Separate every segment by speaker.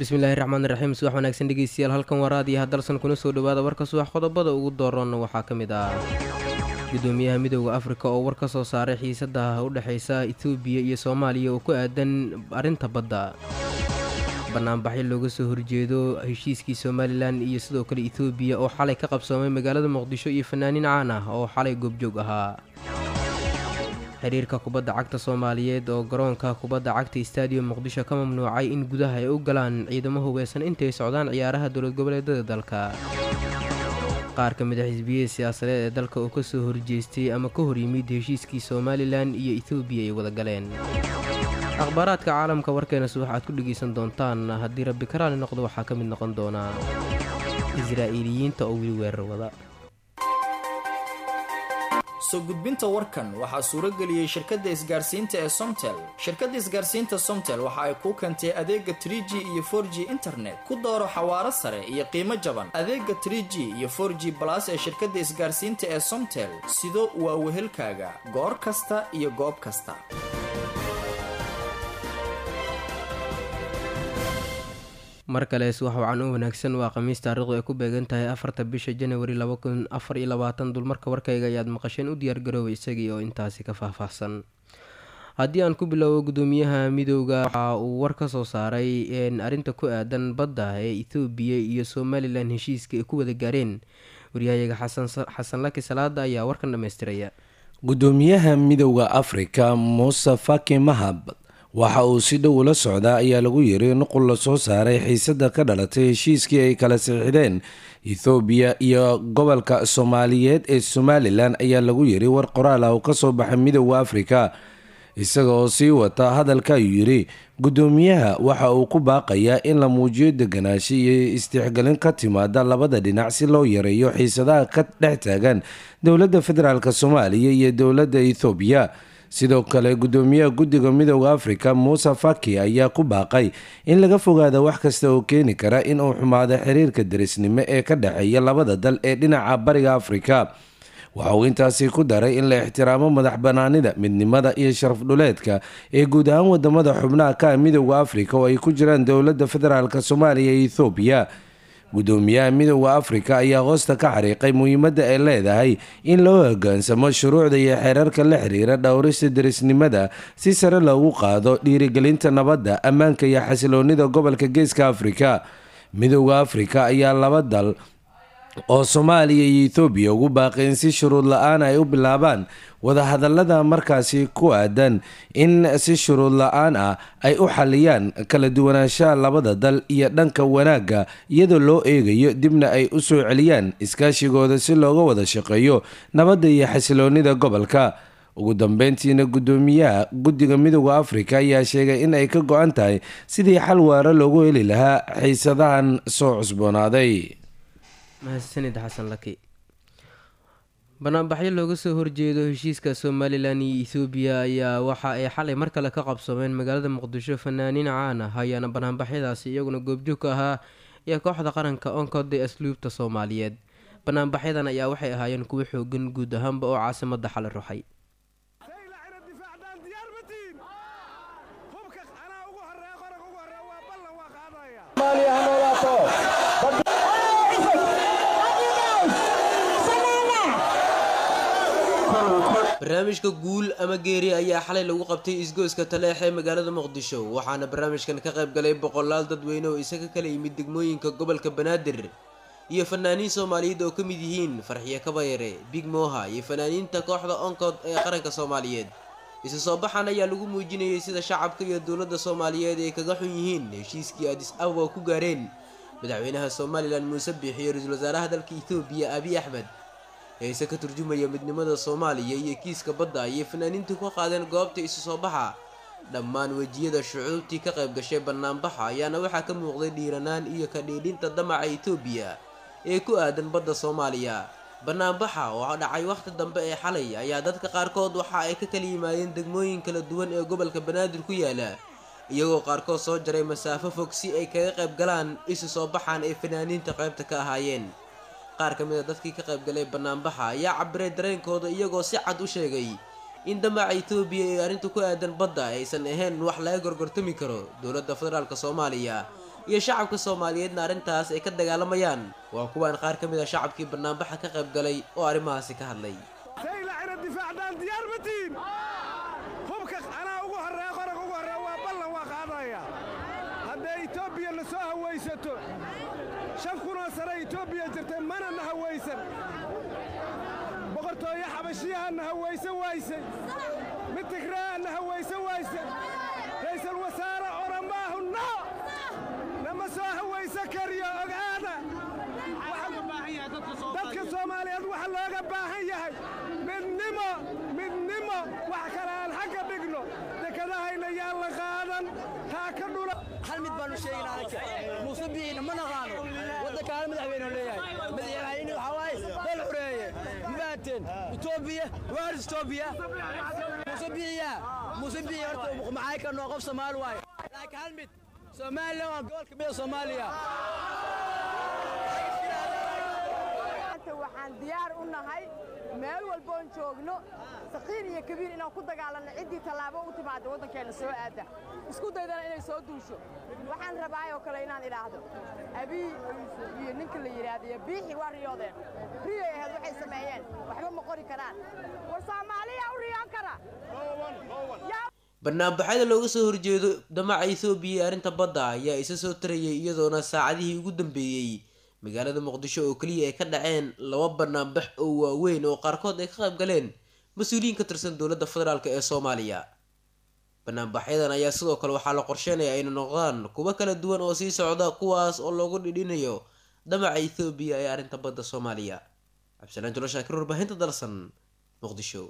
Speaker 1: bismillaahi raxmaan raxiim subax wanaagsan dhegeystayaal halkan waa raadiyaha dalsan kuna soo dhawaada warka subax qodobada ugu dooroonna waxaa ka mid ah gudoomiyaha midooda afrika oo war ka soo saaray xiisada u dhexeysa etoobiya iyo soomaaliya oo ku aadan arrinta badda banaanbaxyo looga soo horjeedo heshiiskii somalilan iyo sidoo kale etoobiya oo xalay ka qabsoomay magaalada muqdisho iyo fanaaniin caan ah oo xalay goobjoog ahaa xiriirka kubadda cagta soomaaliyeed oo garoonka kubadda cagta stadium muqdisho ka mamnuucay in gudaha ay u galaan ciidamo hubeysan intay socdaan ciyaaraha dowlad goboleedada dalka qaar ka mid a xisbiyada siyaasadeed ee dalka oo ka soo horjeestay ama ka hor yimid heshiiskii somalilan iyo etoobiya ay wada galeen akhbaaraadka caalamka warkeena subax aad ku dhegaysan doontaan haddii rabbi karaali noqdo waxaa ka mid noqon doonaa israa'iiliyiinta oo wili weerar wada
Speaker 2: soo gudbinta warkan waxaa suurageliyey shirkadda isgaarsiinta ee somtel shirkadda isgaarsiinta somtel waxa ay kuu keentay adeega tr g iyo for g internet ku dooro xawaaro sare iyo qiimo jaban adeega tr g iyo for g balas ee shirkadda isgaarsiinta ee somtel sido waa wehelkaaga goor kasta iyo goob kasta
Speaker 1: mar kale subax wacan u wanaagsan waa khamiis taarikhdu ay ku beegan tahay afarta bisha janawari laba kun afar iyo labaatan dulmarka warkayga ayaad maqasheen u diyaargaroobay isagii oo intaasi ka faahfaahsan haddii aan ku bilowbo gudoomiyaha midooda waxa uu war ka soo saaray arrinta ku aadan badda ee ethoobiya iyo somalilan heshiiska ay ku wada gaareen waryahayaga xasan laki salaada ayaa warkan dhammaystiraya
Speaker 3: gudoomiyaha midowda afrika muuse faki mahab waxa uu si dhow ula socdaa ayaa lagu yiri nuqul la soo saaray xiisada ka dhalatay heshiiskii ay kala siixdeen ethoobiya iyo gobolka soomaaliyeed ee somalilan ayaa lagu yiri war qoraal ah oo kasoo baxay midowda afrika isaga oo sii wata hadalka ayuu yiri gudoomiyaha waxa uu ku baaqayaa in la muujiyo deganaansho iyo istixgelin ka timaada labada dhinac si loo yareeyo xiisadaha ka dhex taagan dowladda federaalk soomaaliya iyo dowladda ethoobiya sidoo kale gudoomiyaha guddiga midowda afrika muuse faki ayaa ku baaqay in laga fogaada wax kasta oo keeni kara in uu xumaado xiriirka derisnimo ee ka dhexeeya labada dal ee dhinaca bariga afrika waxa uu intaasi ku daray in la ixtiraamo madax banaanida midnimada iyo sharaf dhuleedka ee guud ahaan wadamada xubnaha ka midowda afrika oo ay ku jiraan dowladda federaalk soomaaliya iyo ethoobiya gudoomiyaha midowda afrika ayaa hoosta ka xariiqay muhiimadda ay leedahay in loo hogaansamo shuruucda iyo xeerarka la xiriira dhowrista derisnimada si sare loogu qaado dhiirigelinta nabadda ammaanka iyo xasiloonida gobolka geeska afrika midowda afrika ayaa laba dal oo soomaaliya iyo ethoobiya ugu baaqay in si shuruud la-aan ay u bilaabaan wadahadalada markaasi ku aadan in si shuruud la-aan ah ay u xaliyaan kala duwanaanshaha labada dal iyo dhanka wanaagga iyadoo loo eegayo dibna ay u soo celiyaan iskaashigooda si looga wada shaqeeyo nabadda iyo xasiloonida gobolka ugu dambeyntiina gudoomiyaha guddiga midowda afrika ayaa sheegay in ay ka go-an tahay sidii xal waara loogu heli lahaa xiisadahan soo cusboonaaday
Speaker 1: mahadsanid xasan laki banaanbaxyo looga soo horjeedo heshiiska somalilan iyo ethoobiya ayaa waxa ay xalay mar kale ka qabsoomeen magaalada muqdisho fanaaniin caan ah ayaana banaanbaxyadaasi iyaguna goobjoog ka ahaa iyo kooxda qaranka onkod ee asluubta soomaaliyeed banaanbaxyadan ayaa waxay ahaayeen kuwo xoogan guud ahaanba oo caasimada xalay ruxay barnaamijka guul ama geeri ayaa xalay lagu qabtay isgoyska taleex ee magaalada muqdisho waxaana barnaamijkan ka qayb galay boqolaal dadweyne oo isaga kala yimid degmooyinka gobolka banaadir iyo fanaaniin soomaaliyeed oo ka mid yihiin farxiyo kabayare big moha iyo fanaaniinta kooxda onkod ee qaranka soomaaliyeed isu soo baxan ayaa lagu muujinayay sida shacabka iyo dowladda soomaaliyeed ay kaga xun yihiin heshiiskii adis ababa ku gaareen madaxweynaha somalilan muuse biix iyo ra-iisul wasaaraha dalka etoobiya abiy axmed heese ka turjumaya midnimada soomaaliya iyo kiiska badda ayay fanaaniintu ka qaadeen goobta isu soo baxa dhammaan wejiyada shucuubtii ka qayb gashay banaanbaxa ayaana waxaa ka muuqday dhiiranaan iyo ka dhiidhinta damaca etoobiya ee ku aadan badda soomaaliya banaanbaxa oo dhacay wakhti dambe ee xalay ayaa dadka qaarkood waxa ay ka kala yimaadeen degmooyin kala duwan ee gobolka banaadir ku yaala iyagoo qaarkood soo jaray masaafo fog si ay kaga qayb galaan isu soo baxaan ay fanaaniinta qaybta ka ahaayeen qaar ka mid a dadkii ka qayb galay banaanbaxa ayaa cabiray dareenkooda iyagoo si cad u sheegay in damaca etoobiya ee arrinta ku aadan badda aysan ahayn wax laga gorgortami karo dowladda federaalk soomaaliya iyo shacabka soomaaliyeedna arrintaas ay ka dagaalamayaan waa kuwaan qaar ka mid a shacabkii banaanbaxa ka qayb galay oo arrimahaasi ka hadlay
Speaker 4: saylacina difaacdaan diyaar ma tihin hubka anaa ugu horreeya qorag ugu horreeya waa ballan waa qaadaya hadday etoobiya na soo hawaysato shan kunoo sane etoobiya jirtay mana na hawaysan boqortooyo xabashiyaha na hawaysan waysay mid tigraa na hawaysan waysay ra'iisul wasaare oramaahu no nama soo hawaysan kariyo ogaada dadka soomaaliyeed waxa looga baahan yahay midnimo midnimo wax kale aan xagga dhigno dekedahayna yaan la qaadan taa ka dhula
Speaker 5: hal mid baanu sheegaynaa anaka muuse bixiina ma naqaano waddanka hal madaxweyne leeyahay madaxweyne waxaa waaye dal xureeye mabaateen etoobiya waar etoobiya muuse bixiya muuse bixi horta maxay ka noo qof soomaali waaye laakiin hal mid soomaaliya waa gobolka mida soomaaliya
Speaker 6: waxaan diyaar u nahay meel walboon joogno saqiir iyo kabiir inaan ku dagaalanno ciddii tallaabo u timaada waddankeenna soo aadda isku daydana inay soo duusho waxaan rabaayoo kale inaan idhaahdo abii iyo ninka la yidhaahdo iyo biixi waa riyoodeen riyay ahayd waxay sameeyeen waxba ma qori karaan war soomaaliya u riyoon kara
Speaker 1: banaanbaxyada looga soo horjeedo damaca ethoobiya ee arrinta badda ayaa isa soo tarayay iyadoona saacadihii ugu dambeeyey magaalada muqdisho oo keliya ay ka dhaceen laba banaanbax oo waaweyn oo qaarkood ay ka qayb galeen mas-uuliyiin ka tirsan dowladda federaalk ee soomaaliya banaanbaxyadan ayaa sidoo kale waxaa la qorsheynaya ayna noqdaan kuwo kala duwan oo sii socda kuwaas oo loogu dhidhinayo damaca ethoobiya ee arrinta badda soomaaliya cabdisalaan julo shaakir warbaahinta dalsan muqdisho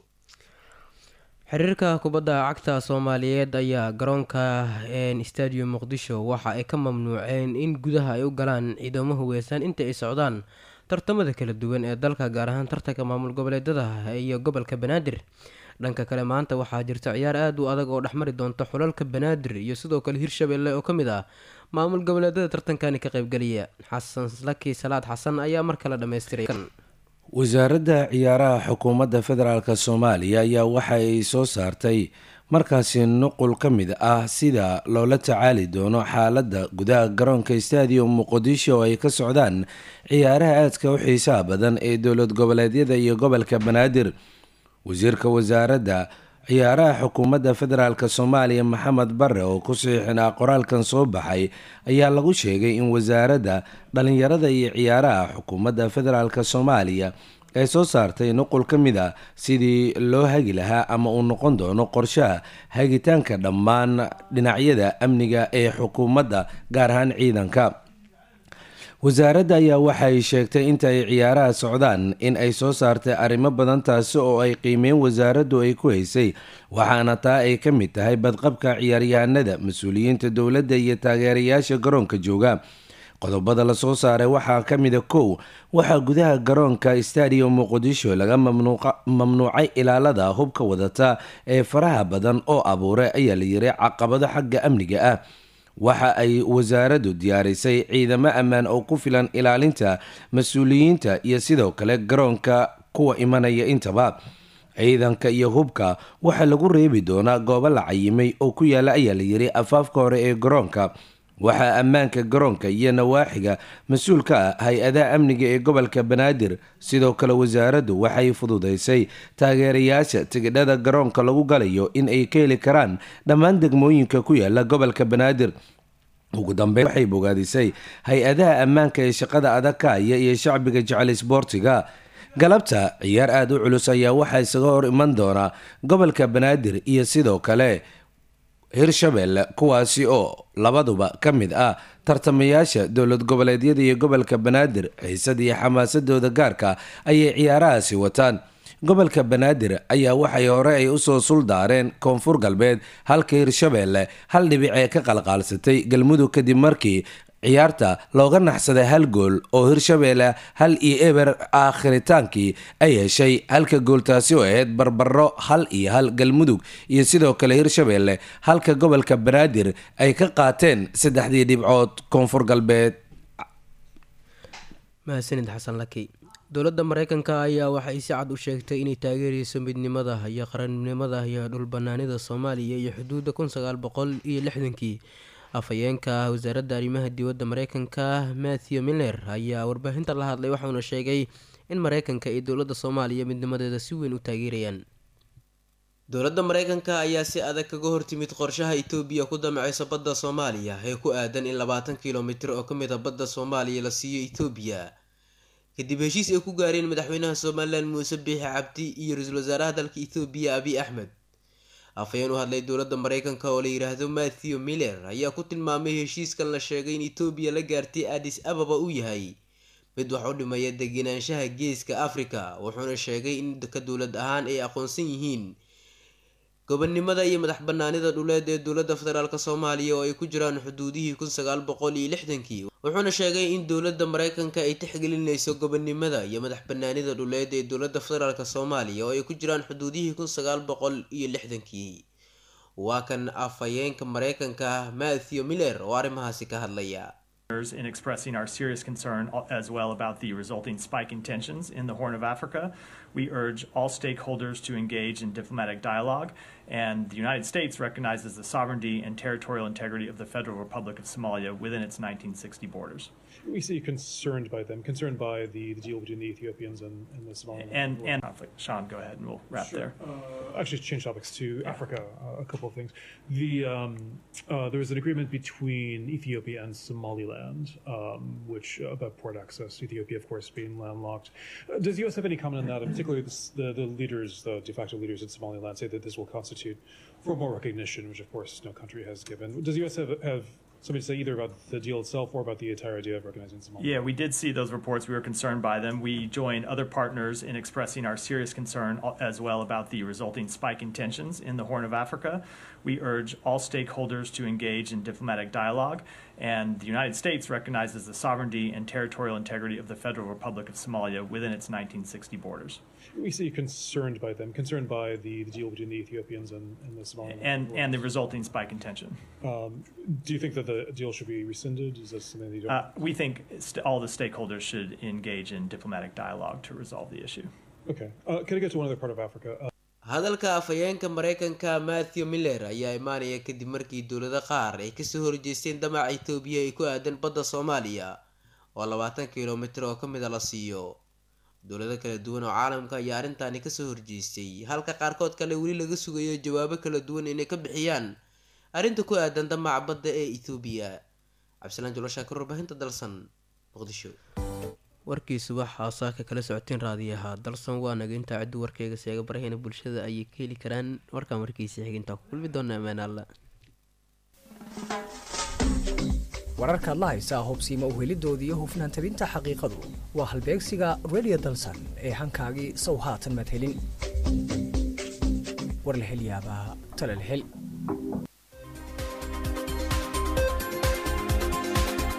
Speaker 7: xiriirka kubadda cagta soomaaliyeed ayaa garoonka stadium muqdisho waxa ay ka mamnuuceen in gudaha ay u galaan ciidamo huweysan inta ay socdaan tartamada kala duwan ee dalka gaar ahaan tartanka maamul goboleedada iyo gobolka banaadir dhanka kale maanta waxaa jirta ciyaar aada u adag oo dhexmari doonta xulalka banaadir iyo sidoo kale hirshabelle oo ka mid ah maamul goboleedada tartankani ka qaybgeliya xasan laki salaad xasan ayaa mar kale dhammaystiray
Speaker 3: wasaaradda ciyaaraha xukuumadda federaalk soomaaliya ayaa waxa ay soo saartay markaasi nuqul ka mid ah sida loola tacaali doono xaaladda gudaha garoonka stadium muqdisho oo ay ka socdaan ciyaaraha aadka u xiisaha badan ee dowlad goboleedyada iyo gobolka banaadir wasiirka wasaaradda ciyaaraha xukuumadda federaalk soomaaliya maxamed bare oo ku saxiixinaa qoraalkan soo baxay ayaa lagu sheegay in wasaaradda dhalinyarada iyo ciyaaraha xukuumadda federaalk soomaaliya ay soo saartay nuqul ka mid a sidii loo hagi lahaa ama uu noqon doono qorshaha hagitaanka dhammaan dhinacyada amniga ee xukuumadda gaar ahaan ciidanka wasaaradda ayaa waxay sheegtay inta ay ciyaaraha socdaan in ay soo saartay arrimo badan taasi oo ay qiimeyn wasaaraddu ay ku haysay waxaana taa ay ka mid tahay badqabka ciyaaryahanada mas-uuliyiinta dowladda iyo taageerayaasha garoonka jooga qodobada lasoo saaray waxaa ka mida kow waxaa gudaha garoonka stadium muqdisho laga mamnuucay ilaalada hubka wadata ee faraha badan oo abuuray ayaa la yiray caqabado xagga amniga ah waxa ay wasaaraddu diyaarisay ciidamo ammaan oo ku filan ilaalinta mas-uuliyiinta iyo sidoo kale garoonka kuwa imanaya intaba ciidanka iyo hubka waxaa lagu reebi doonaa goobo la cayimay oo ku yaala ayaa la yiri afaafka hore ee garoonka waxaa ammaanka garoonka iyo nawaaxiga mas-uul ka ah hay-adaha amniga ee gobolka banaadir sidoo kale wasaaraddu waxay fududaysay taageerayaasha tigidhada garoonka lagu galayo in ay ka heli karaan dhammaan degmooyinka ku yaala gobolka banaadir ugu dambeyn waxay bogaadisay hay-adaha ammaanka ee shaqada adag ka haya iyo shacbiga jecel isboortiga galabta ciyaar aada u culus ayaa waxaa isaga hor iman doona gobolka banaadir iyo sidoo kale hirshabelle kuwaasi oo labaduba ka mid ah tartamayaasha dowlad goboleedyada iyo gobolka banaadir xiisad iyo xamaasadooda gaarka ayay ciyaarahaasi wataan gobolka banaadir ayaa waxay hore ay usoo suldaareen koonfur galbeed halka hirshabelle hal dhibic ee ka qalqaalsatay galmudug kadib markii ciyaarta looga naxsaday hal gool oo hirshabelle hal iyo eber aakhritaankii ay heshay halka gooltaasi oo ahayd barbaro hal iyo hal galmudug iyo sidoo kale hirshabelle halka gobolka banaadir ay ka qaateen saddexdii dhibcood koonfur galbeed
Speaker 7: mahadsanid xasan laki dowladda mareykanka ayaa waxay si cad u sheegtay inay taageereyso midnimada iyo qarannimada iyo dhulbanaanida soomaaliya iyo xuduudda kun sagaal boqol iyo lixdankii afhayeenka wasaaradda arrimaha dibadda mareykanka matthew miller ayaa warbaahinta la hadlay waxauna sheegay in mareykanka iyo dowladda soomaaliya midnimadeeda si weyn u taageerayaan
Speaker 1: dowladda mareykanka ayaa si adag kaga hortimid qorshaha itoobiya ku damaceysa badda soomaaliya ee ku aadan in labaatan kilomitir oo ka mid a badda soomaaliya la siiyo itoobiya kadib heshiis ay ku gaareen madaxweynaha somalilan muuse biixi cabdi iyo ra-iisul wasaaraha dalka itoobiya abiy axmed afhayeen u hadlay dowladda mareykanka oo la yidhaahdo matthew miller ayaa ku tilmaamay heshiiskan la sheegay in itoobiya la gaartay adis ababa uu yahay mid wax u dhimaya degenaanshaha geeska afrika wuxuuna sheegay in ka dowlad ahaan ay aqoonsan yihiin gobonnimada iyo madax banaanida dhuleed ee dowladda federaalk soomaaliya oo ay ku jiraan xuduudihii kun sagaal boqol iyo lixdankii wuxuuna sheegay in dowladda mareykanka ay tixgelinayso gobonnimada iyo madax banaanida dhuleed ee dowladda federaalk soomaaliya oo ay ku jiraan xuduudihii kun sagaal boqol iyo lixdankii waa kan afhayeenka mareykanka matthew miller oo arrimahaasi ka hadlaya
Speaker 8: in expressing our serious concern as well about the resulting spike in tensions in the Horn of Africa. We urge all stakeholders to engage in diplomatic dialogue, and the United States recognizes the sovereignty and territorial integrity of the Federal Republic of Somalia within its 1960 borders.
Speaker 9: We see concerned by them, concerned by the, the deal between the Ethiopians and, and the Somalians.
Speaker 8: And, and conflict. Sean, go ahead and we'll wrap
Speaker 9: Sure.
Speaker 8: there.
Speaker 9: Uh, actually, to change topics to Africa, uh, a couple of things. The um, uh, there was an agreement between Ethiopia and Somaliland, um, which uh, about port access. Ethiopia, of course, being landlocked. Uh, does the U.S. have any comment on that? And particularly, this, the the leaders, the de facto leaders in Somaliland, say that this will constitute formal recognition, which of course no country has given. Does the U.S. have have something to say either about the deal itself or about the entire idea of recognizing Somaliland?
Speaker 8: Yeah, we did see those reports. We were concerned by them. We joined other partners in expressing our serious concern as well about the resulting spike in tensions in the Horn of Africa. We urge all stakeholders to engage in diplomatic dialogue, and the United States recognizes the sovereignty and territorial integrity of the Federal Republic of Somalia within its 1960 borders.
Speaker 9: We see concerned by them, concerned by the, the deal between the Ethiopians and, and the Somaliland.
Speaker 8: And, and the resulting spike in tension.
Speaker 9: Um, do you think that the deal should be rescinded? Is this something that you don't?
Speaker 8: Uh, we think st- all the stakeholders should engage in diplomatic dialogue to resolve the issue.
Speaker 9: okay. Uh, can I get to one other part of Africa? Uh,
Speaker 1: hadalka afhayeenka mareykanka matthew miller ayaa imaanaya kadib markii dowlado qaar ay kasoo horjeesteen damaca itoobiya ay ku aadan badda soomaaliya oo labaatan kilomitir oo ka mid a la siiyo dowlado kala duwan oo caalamka ayaa arrintaani kasoo horjeestay halka qaarkood kale weli laga sugayo jawaabo kala duwan inay ka bixiyaan arrinta ku aadan damaca badda ee itoobiya cabdisalaan joloshaakir warbaahinta dalsan muqdisho
Speaker 7: warkii subax haasaaka kala socoteen raadiyaha dalsan waa naga intaa ciddu warkeyga seega barahayna bulshada ayay ka heli karaan warkaan warkiisa xigintaa ku kulmi doona amaan alla
Speaker 10: wararkaad la haysaa hubsiima uhelidooda iyo hufnaan tabinta xaqiiqadu waa halbeegsiga radio dalsan ee hankaagii sow haatan maad helin war la hel yaabaa tale la hel